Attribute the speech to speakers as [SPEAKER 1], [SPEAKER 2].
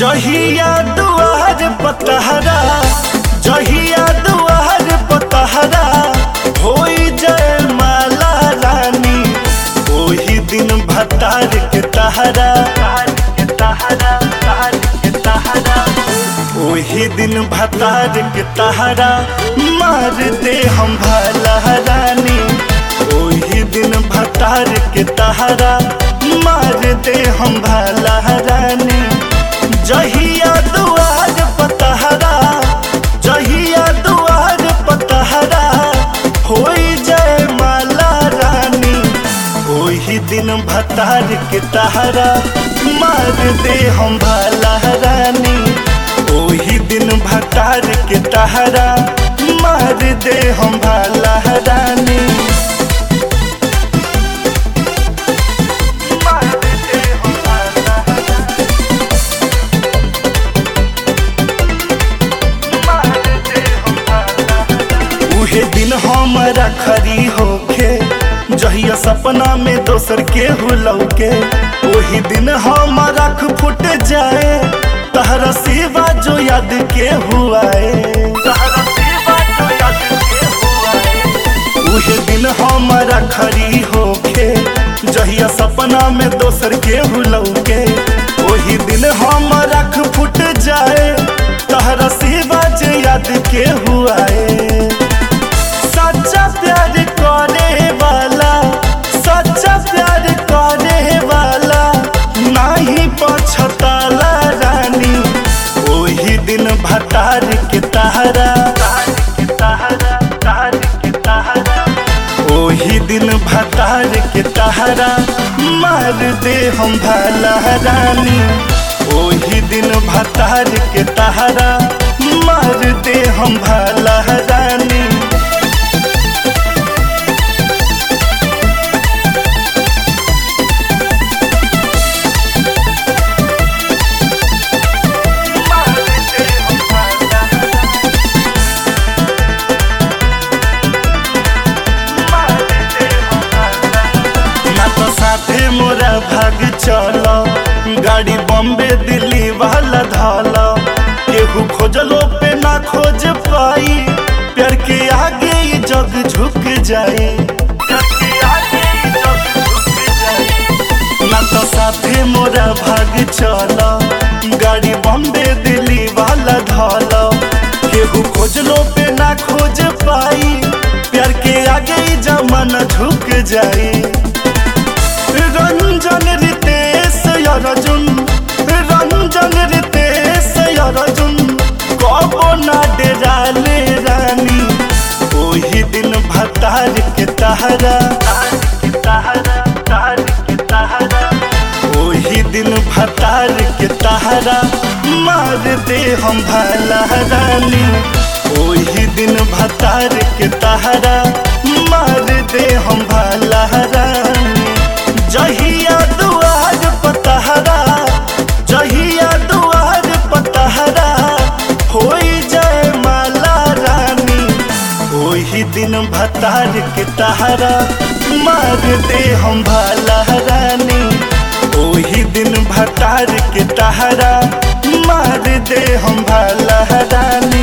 [SPEAKER 1] जहिया दुआर पतहरा जहिया दुआर पतहरा होई जय माला रानी ओही दिन भतार के तहरा ओही दिन भतार के तहरा मार दे हम भला रानी ओही दिन भतार के तहरा मार दे हम भला रानी जहिया दुआर पतहरा जहिया दुआर पतहरा होई जय माला रानी ओही दिन भतार के तहरा मार दे हम भला रानी ओही दिन भतार के तहरा मार दे हम भला रानी मार दे हम भला उहे दिन हमारा खरी होखे जहिया सपना में दोसर के हुलौके वही दिन हमारा फुट जाए तहरा सिवा जो याद के हुआए तहरा सिवा जो याद के हुआए उहे दिन हमारा खरी होखे जहिया सपना में दोसर के हुलौके वही दिन हमारा फुट जाए तहरा सिवा जो याद के हुआए सच्चा प्यार करे वाला सच्चा प्यार करे वाला नाही पछताला रानी ओही दिन भतार के तहरा ओही दिन भतार के तहरा मार दे हम भला रानी ओही दिन भतार के तहरा मार दे हम भला रानी ना तो साथे मोरा भाग चलो गाड़ी बॉम्बे दिल्ली वाला धाला केहू खोजलो पे ना खोज पाई प्यार के आगे ये जग झुक जाए प्यार के आगे ये जग झुक जाए। ना तो साथे मोरा भाग चलो गाड़ी बॉम्बे दिल्ली वाला धाला केहू खोजलो पे ना खोज पाई प्यार के आगे ही जमाना झुक जाए रंजन रितेश अर्जुन रंजन रितेश अर्जुन कबो ना डेराले रानी ओही दिन भतार के तहरा ओही दिन भतार के तहरा मार दे हम भला रानी ओही दिन भतार के तहरा मार दे हम भला रानी जहिया दुआर पतहरा जहिया दुआर पतहरा होई जय माला रानी ओही दिन भतार के तहरा मार दे हम भला रानी ओही दिन भतार के तहरा मार दे हम भला रानी